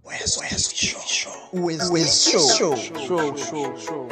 West, West Show. West, West Show. Show, show, show.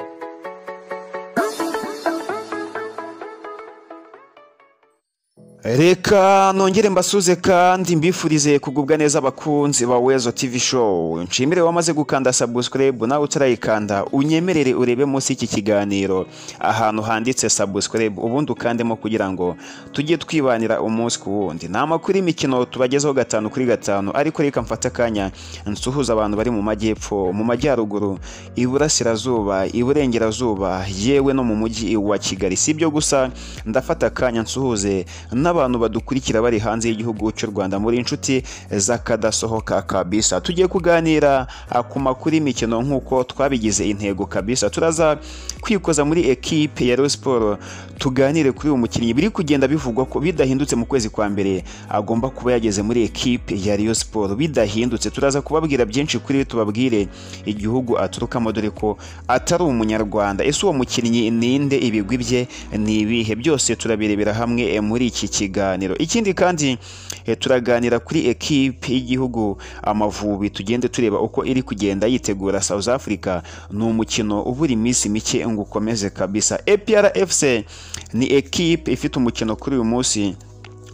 reka nongere mbasuze kandi mbifurize kugubwa neza abakunzi ba wezo tv show nshimire wamaze gukanda subscribe nawe utarayikanda unyemerere urebe munsi y'iki kiganiro ahantu handitse subscribe ubundi ukandemo kugira ngo tujye twibanira umunsi ku wundi ni amakuru y'imikino tubagezaho gatanu kuri gatanu ariko reka mfate akanya nsuhuza abantu bari mu majyepfo mu majyaruguru iburasirazuba iburengerazuba yewe no mu mujyi wa kigali si ibyo gusa ndafata akanya nsuhuze n'abantu badukurikira bari hanze y'igihugu cy'u Rwanda muri inshuti z'akadasohoka kabisa tugiye kuganira ku makuru y'imikino nk'uko twabigize intego kabisa turaza kwikoza muri ekipe ya Rayon Sport tuganire kuri uyu mukinnyi biri kugenda bivugwa ko bidahindutse mu kwezi kwa mbere agomba kuba yageze muri ekipe ya Rayon Sport bidahindutse turaza kubabwira byinshi kuri tubabwire igihugu aturukamo dore ko atari umunyarwanda ese uwo mukinnyi ninde ibigwi bye ni ibihe byose turabirebera hamwe muri iki kiganiro ikindi kandi eh, turaganira kuri ekipe y'igihugu amavubi tugende tureba uko iri kugenda yitegura South Africa ni umukino uburi iminsi mike ngo ukomeze kabisa APRFC ni ekipe ifite umukino kuri uyu munsi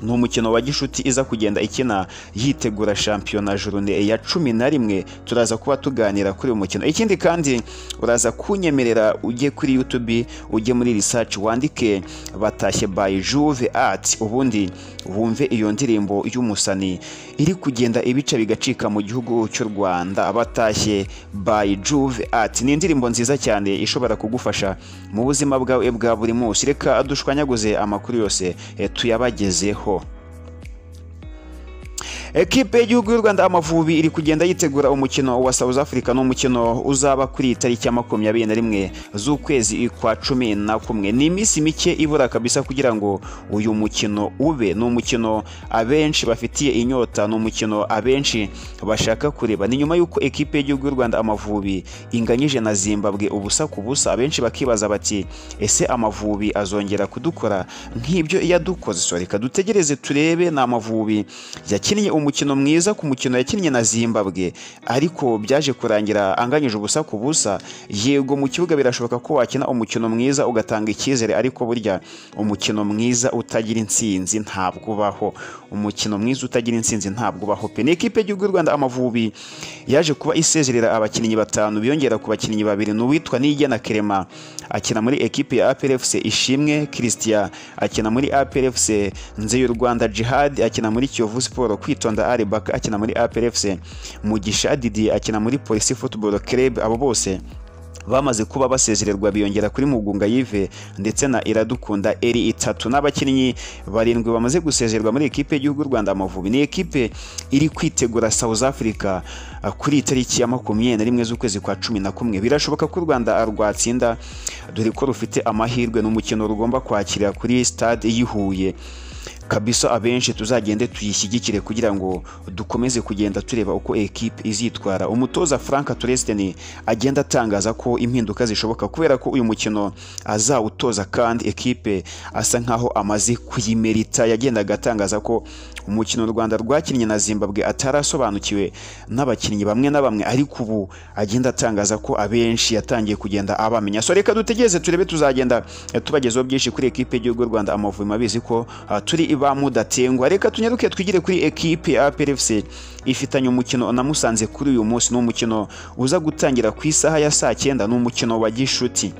ni umukino wa gishuti iza kugenda ikina yitegura shampiyona jurune ya cumi na rimwe turaza kuba tuganira kuri uyu mukino ikindi kandi uraza kunyemerera ujye kuri yutubi ujye muri risaci wandike batashye bayi juve ati ubundi wumve iyo ndirimbo y'umusani iri kugenda ibice bigacika mu gihugu cy'u rwanda batashye bayi juve ati ni indirimbo nziza cyane ishobora kugufasha mu buzima bwawe bwa buri munsi reka dushwanyaguze amakuru yose eh, tuyabagezeho ekipe y'igihugu y'u rwanda amavubi iri kugenda yitegura umukino wa south africa n'umukino uzaba kuri tariki ya makumyabiri na rimwe z'ukwezi kwa cumi na kumwe ni iminsi mike ibura kabisa kugira ngo uyu mukino ube ni umukino abenshi bafitiye inyota ni umukino abenshi bashaka kureba ni nyuma y'uko ekipe y'igihugu y'u rwanda amavubi inganyije na zimbabwe ubusa ku busa abenshi bakibaza bati ese amavubi azongera kudukora nk'ibyo yadukoze so reka dutegereze turebe ni amavubi yakinnye umukino mwiza ku mukino yakinnye na Zimbabwe ariko byaje kurangira anganyije ubusa ku busa yego mu kibuga birashoboka ko wakina umukino mwiza ugatanga icyizere ariko burya umukino mwiza utagira intsinzi ntabwo ubaho umukino mwiza utagira intsinzi ntabwo ubaho pe ni ikipe y'igihugu y'u Rwanda amavubi yaje kuba isezerera abakinnyi batanu biyongera ku bakinnyi babiri n'uwitwa Nigena Kerema akina muri ekipe ya APRFC Ishimwe Christian akina muri APRFC Nzeyu Rwanda Jihad akina muri Kiyovu Sport kwitwa Rwanda Aribaka akina muri APRFC Mugisha Didier akina muri Police Football Club abo bose bamaze kuba basezererwa biyongera kuri Mugunga Yive ndetse na Iradukunda Eri itatu n'abakinnyi barindwi bamaze gusezererwa muri ekipe y'igihugu Rwanda Amavubi ni ekipe iri kwitegura South Africa kuri itariki ya makumyabiri na rimwe z'ukwezi kwa cumi na kumwe birashoboka ko u Rwanda rwatsinda dore ko rufite amahirwe n'umukino rugomba kwakira kuri stade yihuye kabisa abenshi tuzagende tuyishyigikire kugira ngo dukomeze kugenda tureba uko ekipe izitwara umutoza frank turesiteni agenda atangaza ko impinduka zishoboka kubera ko uyu mukino azawutoza kandi ekipe asa nkaho amaze kuyimerita yagendaga atangaza ko umukino u rwanda rwakinnye na zimbabwe atarasobanukiwe n'abakinnyi bamwe na bamwe ariko ubu agenda atangaza ko abenshi yatangiye kugenda abamenya so reka dutegereze turebe tuzagenda tubagezeho byinshi kuri ekipe y'igihugu rwanda amavubi mabizi ko turi ba mudatengwa reka tunyaruke twigire kuri ekipe ya APRFC ifitanye umukino na Musanze kuri uyu munsi ni umukino uza gutangira ku isaha ya saa cyenda ni umukino wa gishuti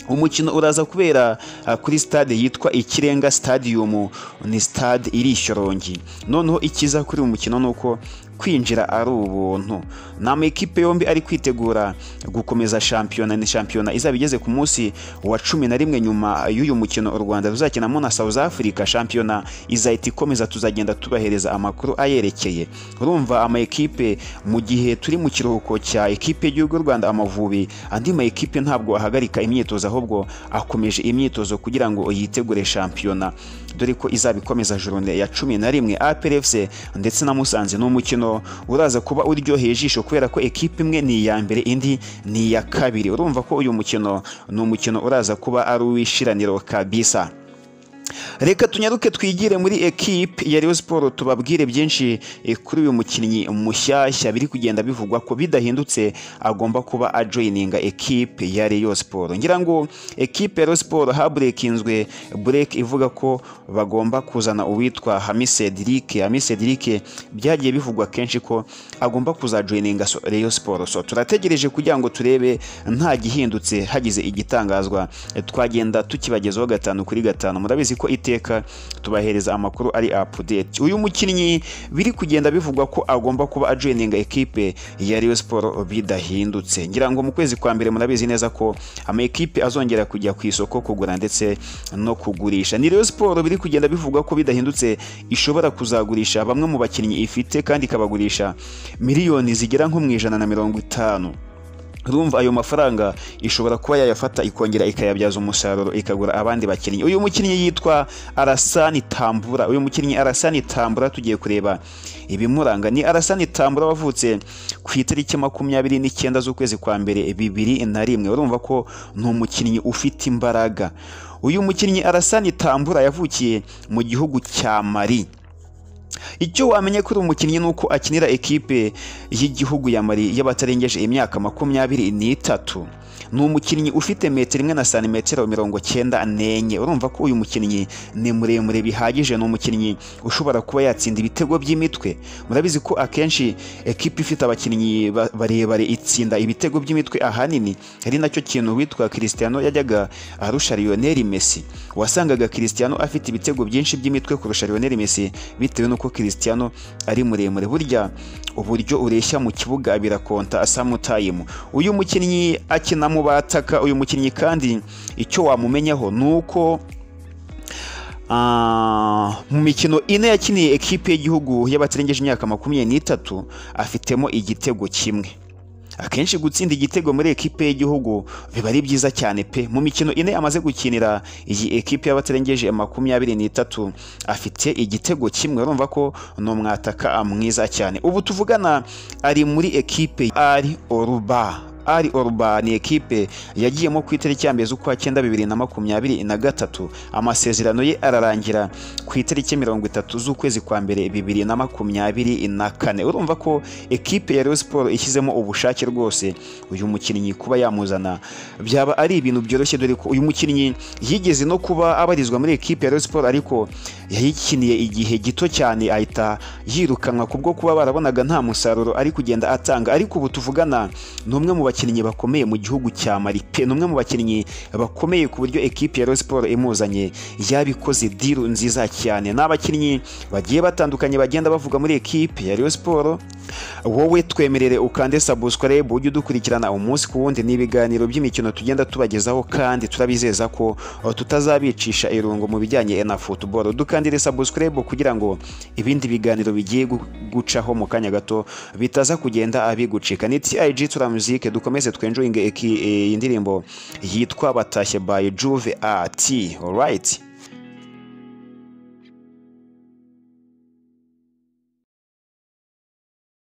umukino uraza kubera kuri stade yitwa ikirenga stadium ni stade iri ishyorongi noneho ikiza kuri uyu mukino ni uko kwinjira ari ubuntu ni amakipe yombi ari kwitegura gukomeza shampiyona ni shampiyona izaba igeze ku munsi wa cumi na rimwe nyuma y'uyu mukino u rwanda ruzakinamo na south africa shampiyona izahita ikomeza tuzagenda tubahereza amakuru ayerekeye urumva amakipe mu gihe turi mu kiruhuko cya ekipe y'igihugu y'u rwanda amavubi andi makipe ntabwo ahagarika imyitozo ahubwo akomeje imyitozo kugira ngo yitegure shampiyona dore ko izabikomeza jorone ya cumi na rimwe APRFC ndetse na Musanze ni umukino uraza kuba uryoheye ijisho kubera ko ekipe imwe ni iya mbere indi ni iya kabiri urumva ko uyu mukino ni umukino uraza kuba ari uw'ishiraniro kabisa reka tunyaruke twigire muri ekipe ya Rayon Sports tubabwire byinshi eh, kuri uyu mukinnyi mushyashya biri kugenda bivugwa ko bidahindutse agomba kuba ajoyininga ekipe ya Rayon Sports ngira ngo ekipe ya Rayon Sports haburekinzwe break ivuga ko bagomba kuzana uwitwa Hamis Cedric Hamis Cedric byagiye bivugwa kenshi ko agomba kuzajoyininga so- Rayon Sports so turategereje kugira ngo turebe nta gihindutse hagize igitangazwa eh, twagenda tukibagezaho gatanu kuri gatanu murabizi ko iteka tubahereza amakuru ari update uyu mukinnyi biri kugenda bivugwa ko agomba kuba ajoyininga ekipe ya Rayon Sports bidahindutse ngira ngo mu kwezi kwa mbere murabizi neza ko ama ekipe azongera kujya ku isoko kugura ndetse no kugurisha ni Rayon Sports biri kugenda bivugwa ko bidahindutse ishobora kuzagurisha bamwe mu bakinnyi ifite kandi ikabagurisha miliyoni zigera nko mu ijana na mirongo itanu urumva ayo mafaranga ishobora kuba yayafata ikongera ikayabyaza umusaruro ikagura abandi bakinnyi uyu mukinnyi yitwa arasani tambura uyu mukinnyi arasani tambura tugiye kureba ibimuranga ni arasani tambura wavutse ku itariki makumyabiri n'icyenda z'ukwezi kwa mbere bibiri na rimwe urumva ko ni umukinnyi ufite imbaraga uyu mukinnyi arasani tambura yavukiye mu gihugu cya mari icyo wamenye kuri uyu mukinnyi ni uko akinira ekipe y'igihugu ya Mali y'abatarengeje imyaka makumyabiri n'itatu ni umukinnyi ufite metero imwe na santimetero mirongo cyenda n'enye urumva ko uyu mukinnyi ni muremure bihagije ni umukinnyi ushobora kuba yatsinda ibitego by'imitwe murabizi ko akenshi ekipe ifite abakinnyi ba- barebare itsinda ibitego by'imitwe ahanini ari nacyo kintu witwa Cristiano yajyaga arusha Lionel Messi wasangaga Cristiano afite ibitego byinshi by'imitwe kurusha Lionel Messi bitewe n'uko Cristiano ari muremure burya uburyo ureshya mu kibuga birakonta samutayimu uyu mukinnyi akina mu bataka uyu mukinnyi kandi icyo wamumenyaho ni uko Ah, mu mikino ine yakiniye ekipe y'igihugu y'abatarengeje imyaka makumyabiri n'itatu afitemo igitego kimwe akenshi gutsinda igitego muri ekipe y'igihugu biba ari byiza cyane pe mu mikino ine amaze gukinira iyi ekipe y'abatarengeje makumyabiri n'itatu afite igitego kimwe urumva ko ni umwataka mwiza cyane ubu tuvugana ari muri ekipe ari oruba ari oruba ni ekipe yagiyemo ku itariki ya mbere z'ukwa cyenda bibiri na makumyabiri na gatatu amasezerano ye ararangira ku itariki mirongo itatu z'ukwezi kwa mbere bibiri na makumyabiri na kane urumva ko ekipe ya Rayon Sports ishyizemo ubushake rwose uyu mukinnyi kuba yamuzana byaba ari ibintu byoroshye dore ko uyu mukinnyi yigeze no kuba abarizwa muri ekipe ya Rayon Sports ariko yayikiniye igihe gito cyane ahita yirukanwa kubwo kuba barabonaga nta musaruro ari kugenda atanga ariko ubu tuvugana ni umwe mu bakinnyi bakomeye mu gihugu cya Mali pe ni umwe mu bakinnyi bakomeye ku buryo ekipe ya Rayon Sports imuzanye yabikoze diru nziza cyane ni abakinnyi bagiye batandukanye bagenda bavuga muri ekipe ya Rayon Sports wowe twemerere ukande subscribe ujye udukurikirana umunsi ku wundi n'ibiganiro by'imikino tugenda tubagezaho kandi turabizeza ko uh, tutazabicisha irungu mu bijyanye na football dukandire subscribe kugira ngo ibindi biganiro bigiye gu- gucaho mu kanya gato bitaza kugenda abigucika ni TIG tura music dukomeze twenjoyinge eki- eh, indirimbo yitwa batashye by Juve art alright